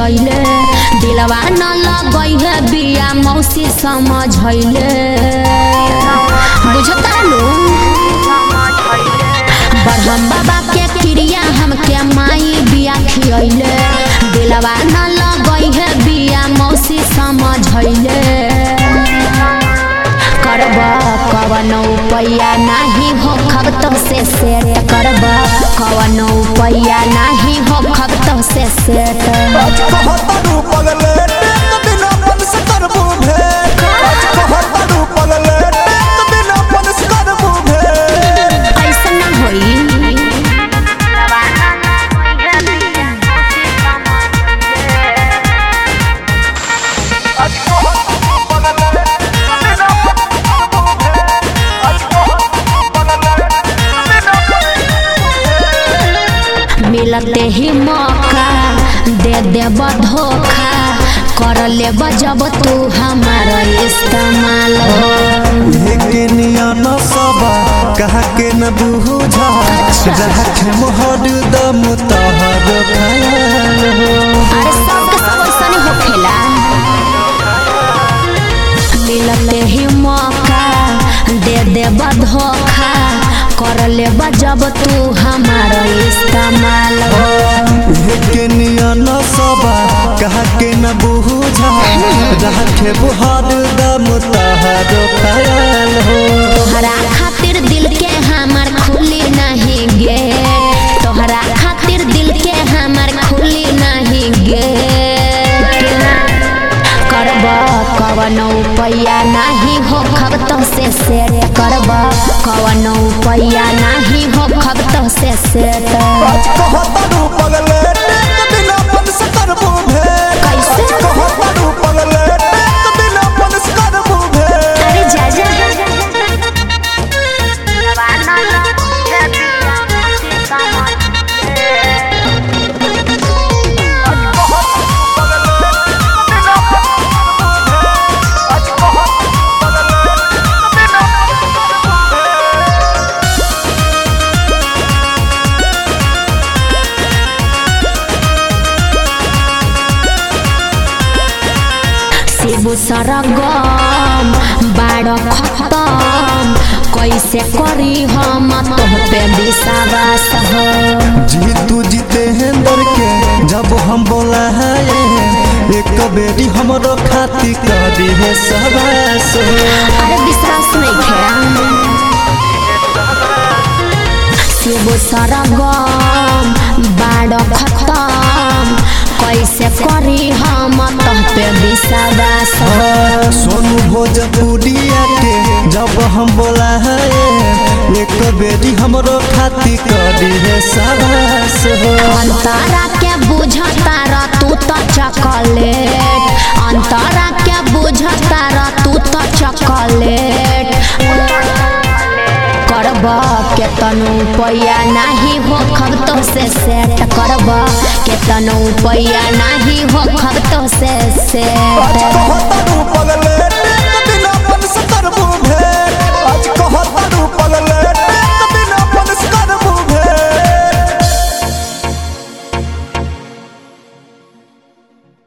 खियैले दिलवा न लगई है बिया मौसी समझैले बुझता लो बढ़म बाबा के क्रिया हमके माई बिया खियैले दिलवा न लगई है बिया मौसी समझैले करब कवन उपाया नाही हो खबत से सेट करब कवन उपाया नाही हो खबत से सेट कहतरू पगले टेक बिना मन से करबू भेंट कहतरू पगले टेक बिना मन से करबू भेंट ऐसा ना होई मिलते ही मौका दे देब धोखा कर लेब जब तू हमारा इस्तेमाल हो के नियन सबा कहा के न बुझा जहा के मोहर दम तहर ख्याल हो अरे सबके सब ऐसा नहीं होखेला मिलते ही मौका दे देब धोखा कर लेब जब तू हमारा इस्तेमाल हो के नियन सबा कहा के न बुझा जहा के मोहर दम तहर ख्याल हो तोहरा खातिर दिल के हमार खुली नहीं गेट तोहरा खातिर दिल के हमार खुली नहीं गेट करब कवन उपाया नहीं हो खबत से सेट करब कवन उपाया नहीं हो खबत से सेट कहतरू पगले टेक बिना मन से करबू भेंट कैसे? कहतरू पगले टेक बिना मन से करबू भेंट अरे जा जा शिबू सरगम बाड़ खत्म कैसे करी हम तोह पे विश्वास हो जीतू जितेंद्र के जब हम बोला है एक बेटी हमरो खाती करी है सबास अरे विश्वास नहीं खेड़ा शिबू सरगम बाड़ खत्म कैसे करी हम तोह पे विश्वास हो सोनू भोजपुरिया के जब हम बोला है एक बेटी हमरो खाती करी है सबास अंतरा के बुझता र तू तो चॉकलेट अंतरा के बुझता र तू तो चॉकलेट करब केतनो पैया नाही हो खबतो से सेट करब केतनो पैया नाही हो खबतो से सेट